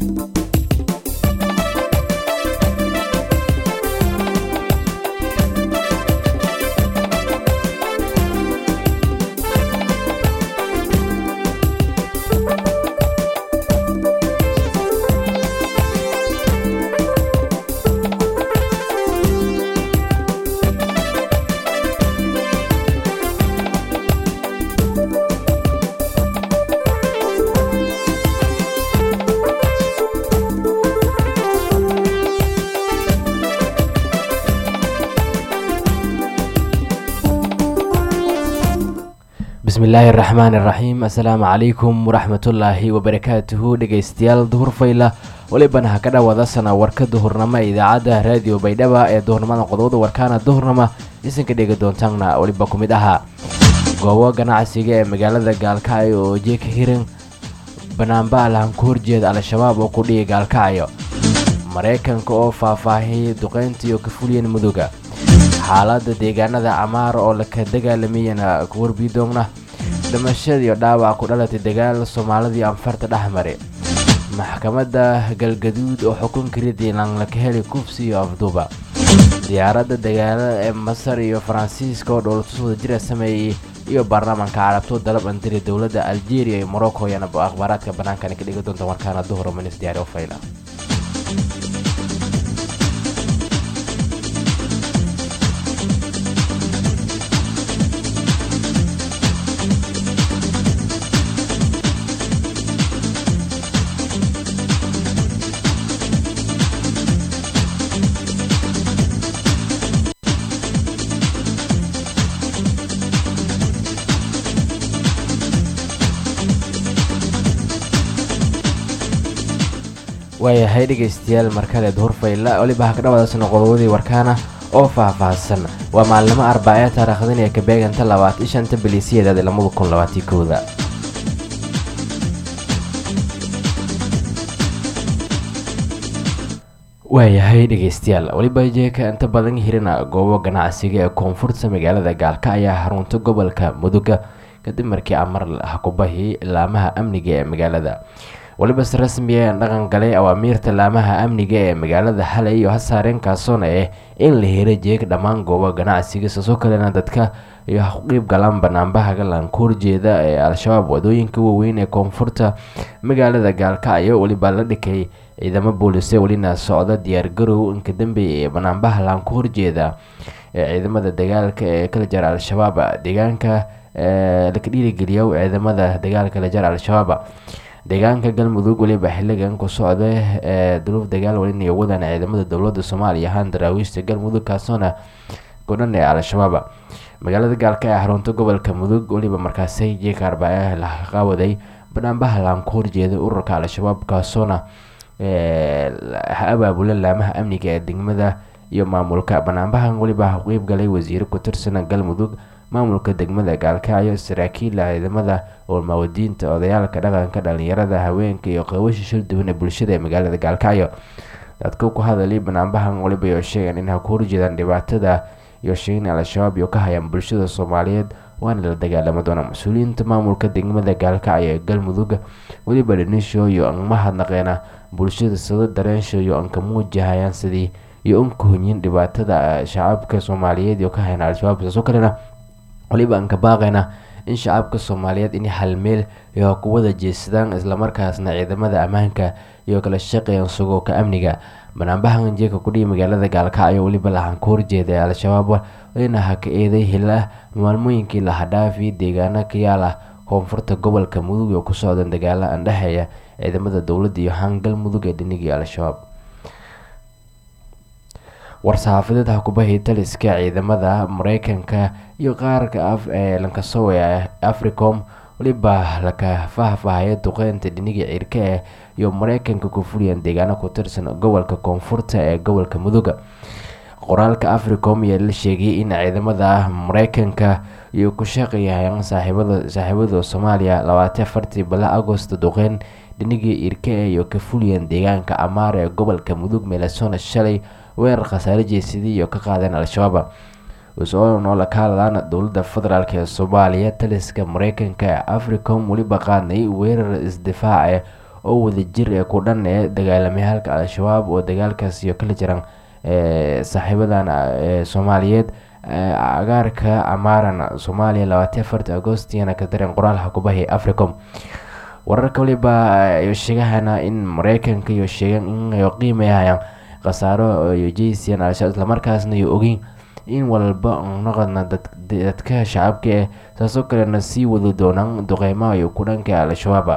bismillaahi araxmaan iraxiim assalaamu calaykum waraxmatullaahi wabarakaatuhu dhegeystayaal duhur fayla welibana ha ka dhawaada sana warka duhurnamo ee idaacadda raadiyo baydhaba ee duhurnimada qodobada warkaana duhurnama isanka dhegi doontaanna weliba ku mid ahaa goobo ganacsiga ee magaalada gaalkacyo oo jeeka hiran banaanbaal han ku horjeeda al-shabaab oo ku dhigi gaalkacyo maraykanka oo faahfaahiyay duqeyntii oo ka fuliyeen muduga xaaladda deegaanada camaar oo laka dagaalamayana ku warbidoogna dhimashadiiyo dhaawac ku dhalatay dagaal soomaalidii anfarta dhexmare maxkamadda galgaduud oo xukunka ridilan laka heli kufsi iyo afduuba diyaaradda dagaalada ee masar iyo faransiiska oo dhowlatus wada jira sameeyey iyo baarlamaanka carabto dalab andiri dowladda algeria iyo morocco ayaana akhbaaraadka bannaankani ka dhigi doonta warkaana duhur minis diyaari o fayla waayahay dhegaystayaal markale duhur fayla weliba ha ka dhawaadaasna qodobadii warkaana oo faah-faahsan waa maalnimo arbacee taariikhdan ee ka beeganta labaatan shanta biliisiyadeed lamada kun labaatii kooda waayahay dhegaystayaal weliba jeeka inta badan hirina goobo ganacsiga ee koonfurta magaalada gaalka ayaa xarunta gobolka muduga kadib markii amar hakubahi laamaha amniga ee magaalada weliba si rasmi a dhaqan galay awaamiirta laamaha amniga ee magaalada xalay iyo hasaareen kaasoona eh in la helo jeeg dhammaan goobo ganacsiga sasoo kalena dadka iyo haqiib galaan banaanbaha galan ka horjeeda ee al-shabaab wadooyinka waaweyn ee koonfurta magaalada gaalkacyo weliba la dhikay ciidamo boolise welina socda diyaargarow inka dambeeya ee banaanbaha laan ka horjeeda ee ciidamada dagaalka ee kala jara al-shabaab deegaanka laka dhiirigeliya ciidamada dagaalka la jara al-shabaab deegaanka galmudug weliba xiligan ku socda ee duruuf dagaal welina wadan ciidamada dowlada soomaaliya ahaan daraawiishta galmudug kaasoona godhan ee al-shabaab magaalada gaalka ee xarunta gobolka mudug weliba markaasi jeeka arbacee la qaawaday banaanbaha laan ku horjeeda ururka al-shabaab kaasoona abaabula laamaha amniga ee degmada iyo maamulka banaanbahan weliba qeyb galay wasiiro ku tirsan galmudug maamulka degmada gaalkacyo saraakiila ciidamada olmaawadiinta odayaalka dhaqanka dhalinyarada haweenka iyo qawasha shilduwan ee bulshada ee magaalada gaalkacyo dadka ku hadalay banaanbahan waliba iyo sheegan in ha ku horjeedaan dhibaatada iyo sheegin al-shabaab iyo ka hayaan bulshada soomaaliyeed waana la dagaalama doona mas-uuliyiinta maamulka degmada gaalkacyo ee galmudug weliba dhanisho iyo anmahadnaqeena bulshada sida dareensho iyo anka muujahayaan sidii iyo unka honyin dhibaatada shacabka soomaaliyeed iyo ka hayan al-shabaab saasoo kalena waliba aan ka baaqayna in shacabka soomaaliyeed in hal meel iyo ku wada jeesadaan islamarkaasna ciidamada ammaanka iyo kala shaqeeyaan sugooka amniga banaanbahan jeeka kudhihi magaalada gaalkacyo weliba lahan ka horjeeda al-shabaab welina ha ka eeday hila maalmooyinkii lahadhaafi deegaano ka yaal ah koonfurta gobolka mudug oo ku socdan dagaalo andhexeeya ciidamada dowladda iyo hangal mudug ee dhinigii al-shabaab war-saxaafadeed hakubahi taliska ciidamada mareykanka iyo qaarka af ee lankasowe africom weliba laka faahfaahaya duqeynta dhiniga cirka eh iyo mareykanka ku fuliyaan deegaano ku tirsan gobolka koonfurta ee gobolka muduga qoraalka africom ayaa la sheegay in ciidamada mareykanka iyo ku shaqeeyayaan saaxiibada soomaaliya labaatan afartii bila agost duqeyn dhinigii irka eh iyo ka fuliyaan deegaanka amaar ee gobolka mudug meelesona shalay weerar khasaare jeesadii iyo ka qaadeen al-shabaab usoo la kahadlaan dowladda federaalk ee soomaaliya taliska mareykanka ee africom weliba qaadnay weerar isdifaace oo wadajir ee ku dhan ee dagaalamayaalka al-shabaab oo dagaalkaas iyo kala jiran saaxiibadan soomaaliyeed agaarka amaaran soomaaliya labaatan afarta agostiyana ka dareen qoraalha kubahi africom wararka waliba sheegahana in mareykanka iyo sheegan in qiimayahayaan khasaaro iyo jeysiyan al-shabaab islamarkaasna iyo ogeyn in walba noqodna dadka shacabka eh saasoo kalena sii wadi doonaan duqeymaha iyo ku dhanka al-shabaaba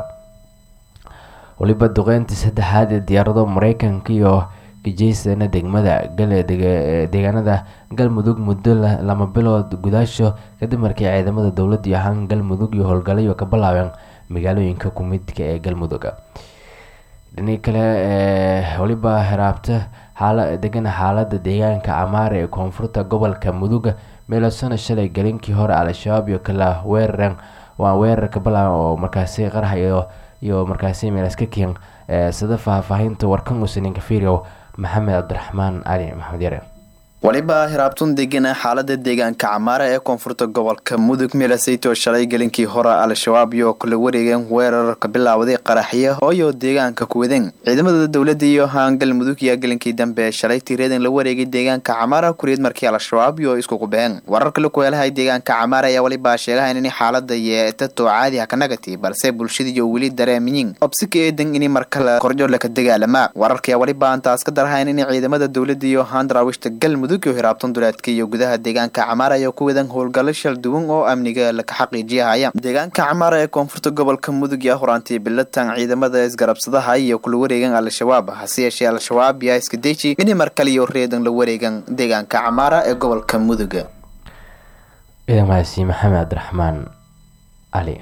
waliba duqeyntii saddexaad ee diyaarado mareykanka iyo kajeysana degmada deegaanada galmudug muddo lama bilood gudaasho kadib markii ciidamada dowladda iyo ahaan galmudug iyo howlgalayo ka bilaabeen magaalooyinka kumidka ee galmudug dhini kale waliba heraabta degana xaalada deegaanka camaare ee koonfurta gobolka mudug meelasana shalay galinkii hore al-shabaab iyo kala weerareen waa weerar ka bilaaban oo markaasi qarax iyo markaasi meelas ka keen sida faahfaahinta warkan usaninka fiiriow maxamed cabdiraxmaan cali maxamed yare waliba hiraabtun degana xaalada deegaanka camaara ee koonfurta gobolka mudug meelasaytoo shalay gelinkii hore al-shabaab iyo kala wareegeen weerar ka bilaawday qaraxyo hooyo deegaanka kuwadeen ciidamada dowladda iyo haan galmudug yaa gelinkii dambe shalay tiiradan la wareegay deegaanka camaara kuriid markii al-shabaab iyo isku qubeen wararka la kuheelahay deegaanka camaara ayaa walibaa sheegahayn in xaalada yeetato caadi ha ka nagati balse bulshadiiyo weli dareemiyin obsika eedan ini markale korjo laka dagaalamaa wararkayaa waliba antaas ka darhayn in ciidamada dowladda iyo haan daraawiishta galmudug hiraabtan duleedka iyo gudaha deegaanka camaara ayaa ku wadan howlgallo shal duwan oo amniga laka xaqiijiyahaya deegaanka camaara ee koonfurta gobolka mudug yaa horaantay bilatan ciidamada isgarabsadaha iyo kula wareegan al-shabaab hase yeeshee al-shabaab yaa iska deji inay mar kaliyo reedan la wareegan deegaanka camaara ee gobolka mudug ciidamadaasi maxamed cabdiraxmaan cali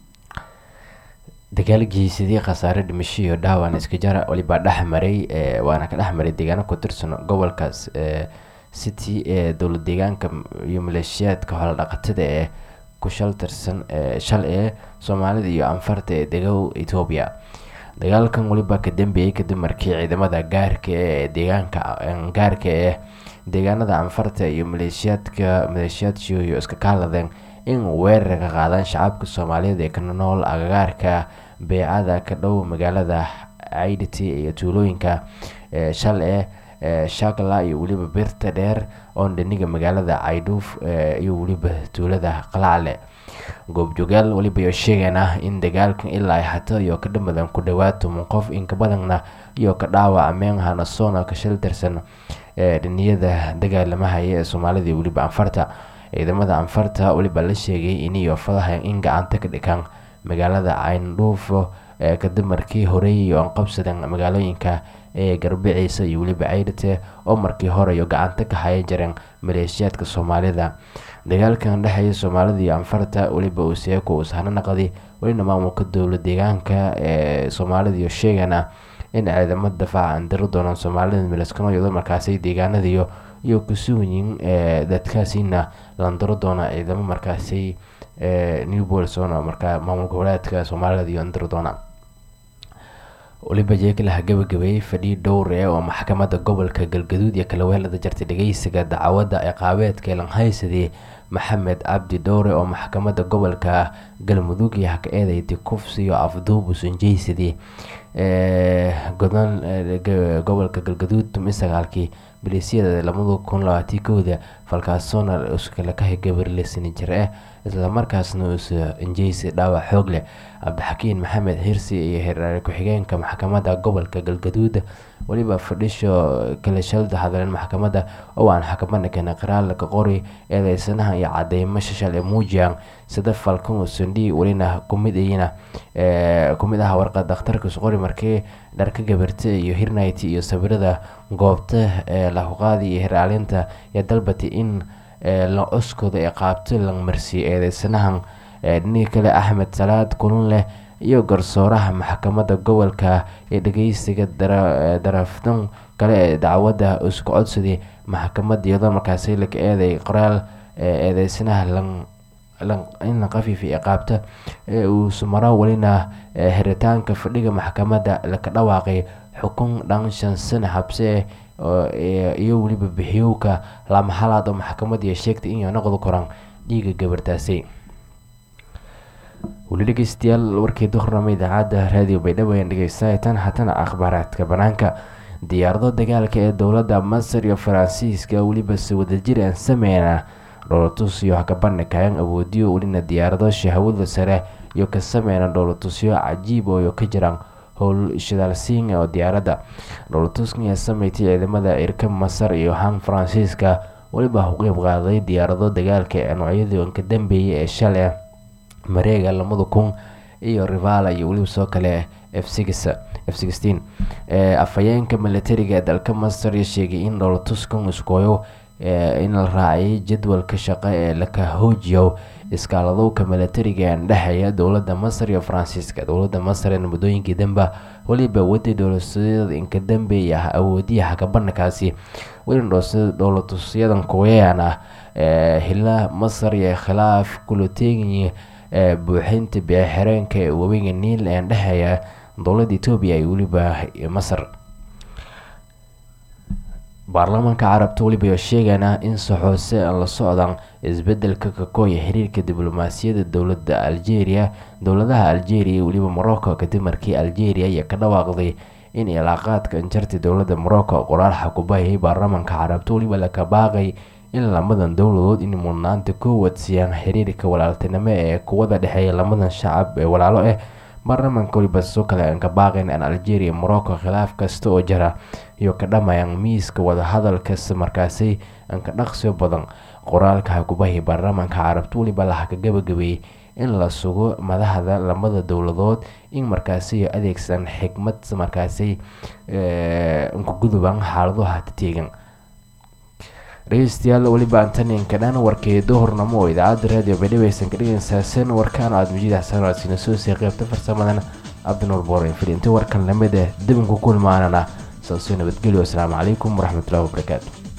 dagaalgiisidii khasaare dhimasho iyo dhaawan iska jara walibaa dhexmaray waana ka dhexmaray deegaano ku tirsan gobolkaas city ee dowlad deegaanka iyo maleeshiyaadka hoola dhaqatada ee ku shal tirsan shal ee soomaalida iyo anfarta ee degow etoobiya dagaalkan waliba ka dambeeyey kadib markii ciidamada gaarka ee deegaanka gaarka ee deegaanada anfarta iyo maleeshiyaadka maleeshiyaadshooyo iska kaaladeen in weerar ka qaadaan shacabka soomaaliyeed ee ka nool agagaarka beecada ka dhow magaalada caidity iyo tuulooyinka shal ee shakla iyo weliba birta dheer oon dhiniga magaalada caydhuuf iyo weliba tuulada qalacale goobjoogaal waliba iyo sheegana in dagaalkan ilaa ay hato iyo ka dhamadan ku dhawaad toban qof inka badanna iyo ka dhaawac meen hanasona ka shil tirsan dhiniyada dagaalamahaya ee soomaalida iyo weliba anfarta ciidamada anfarta waliba la sheegay iniyo fadaha in gacanta ka dhigaan magaalada cayndhuufo kadib markii horey iyo aan qabsadeen magaalooyinka ee garbiciisa iyo weliba caydhate oo markii hore iyo gacanta ka hayan jireen maleeshiyaadka soomaalida dagaalkan dhexeeya soomaalida iyo anfarta weliba uu seeko uu sahno naqdi welina maamulka dowla deegaanka ee soomaalida iyo sheegana in ciidamada dafaaca aan diri doonaan soomaalida milaskano iyadoo markaasi deegaanadiyo iyo kusuuyin dadkaasina landaro doona ciidamo markaasi new bolsona markaa maamulka walaadka soomaalida iyo andiri doona waliba jeekalaha gabagabeeyey fadhii dhowr ee oo maxkamadda gobolka galgaduud iyo kalaweelada jartay dhageysiga dacwadda ciqaabeedka lanhaysadii maxamed cabdi dhowre oo maxkamadda gobolka galmudug iyo haka eedeydii kufsi iyo afduub usanjeysadii gobolka galgaduud tumi sagaalkii maleesiyada lamada kun labaatii kooda falkaasoona iskalakahay gabarlesani jir ah islamarkaasna uusa injeysi dhaawac xoog leh cabdixakiin maxamed xirsi iyo hiraare ku-xigeenka maxkamadda gobolka galgaduud weliba fadhisho kala shalda hadleen maxkamadda oo aan xakamada keena qiraalka qori eedeysanaha iyo cadeymo shashal ee muujiyaan sida falkan sandhi welina kumid iyina kumid ah warqad dhakhtarkas qori markii dharka gabarta iyo hirnight iyo sawirada goobta ee lahuqaadi iyo hiraalinta iyo dalbati in la cuskooda ee qaabto la marsiiyo eedeysanahan dhiniga kale axmed salaad kulun leh iyo garsooraha maxkamadda gobolka ee dhageysiga daraftan kale ee dacwadda isku codsaday maxkamadda iyadoo markaasi laka eeday qoraal eedeysanaha in la qafiifa qaabta uusu maro welina xiritaanka fadhiga maxkamadda laka dhawaaqay xukun dhan shan sano xabse iyo weliba bixiyowka lamahalaad oo maxkamadda sheegtay inay noqdi koraan dhiiga gabartaasi weli dhegeystayaal warkii duhurnamo idaacadda raadiyo baydhabo ayaan dhegeystataan haatana akhbaaraadka banaanka diyaarado dagaalka ee dowladda masar iyo faransiiska weliba si wadajir aan sameyna dhowlatusyo hakabandhigayaan awoodiyo welina diyaarado shahwada sare iyo ka sameyna dhowlatusyo cajiib oo ka jiraan howl shidaalsiin oo diyaaradda dhowlatuskan ayaa sameysay ciidamada irka masar iyo han faransiiska weliba u qeyb qaaday diyaarado dagaalka ee noocyadii ka dambeeyay ee shalay mareega lamada kun iyo rivala iyo weliba soo kale f f afhayeenka militariga ee dalka masar sheegay in dhowlatuskan iskooyo in la raaciyay jadwalka shaqo ee laka hoojiyo iskaaladowka militariga ee dhexeeya dowlada masar iyo faransiiska dowlada masar ee muddooyinkii danba weliba waday dhowlatusyadan inka dambeeya ah awoodiyaha kabandhikaasi welina dhowlatusyadan kuweyaan ah hila masar iyo khilaaf kula teegaya buuxinta biixireenka ee webiga niil ee dhexeeya dowlada etoobiya iyo weliba masar baarlamaanka carabta weliba sheegana in saxoose aan la socdaan isbedelka kakooya xiriirka diblomaasiyadda dowlada algeria dowladaha algeria iyo weliba morocco kadib markii algeria ayaa ka dhawaaqday in ilaaqaadka injarta dowlada morocco qoraal xakubahayay baarlamaanka carabta weliba laka baaqay in lamadan dowladood in mudnaanta koowaad siiyaan xiriirka walaaltinimo ee kuwada dhexeeya lamadan shacab ee walaalo ah baarlamaanka weliba sidoo kale aan ka baaqayn aan algeria morocco khilaaf kasta oo jira iyo ka dhamayaan miiska wadahadalkas markaasi aan ka dhaqsiyo badan qoraalka xakubahii baarlamaanka carabta weliba laha ka gabagabeeyey in la sugo madaxda lamada dowladood in markaasi adeegsan xikmad markaasi nkagudubaan xaaladaha tateegan dhegeystayaal weliba antaninka dhan warkii duhurnamo oo idaacadda raadiyo baydhaweysan ka dhegeysaaseen warkaan aad mujiid xasan aadsiina soo sii qeybta farsamadan cabdinuur boore fidinta warkan lamid ah dibinku kulmaanana saasoo nabadgelyo asalaamu calaykum waraxmatullahi wabarakaatu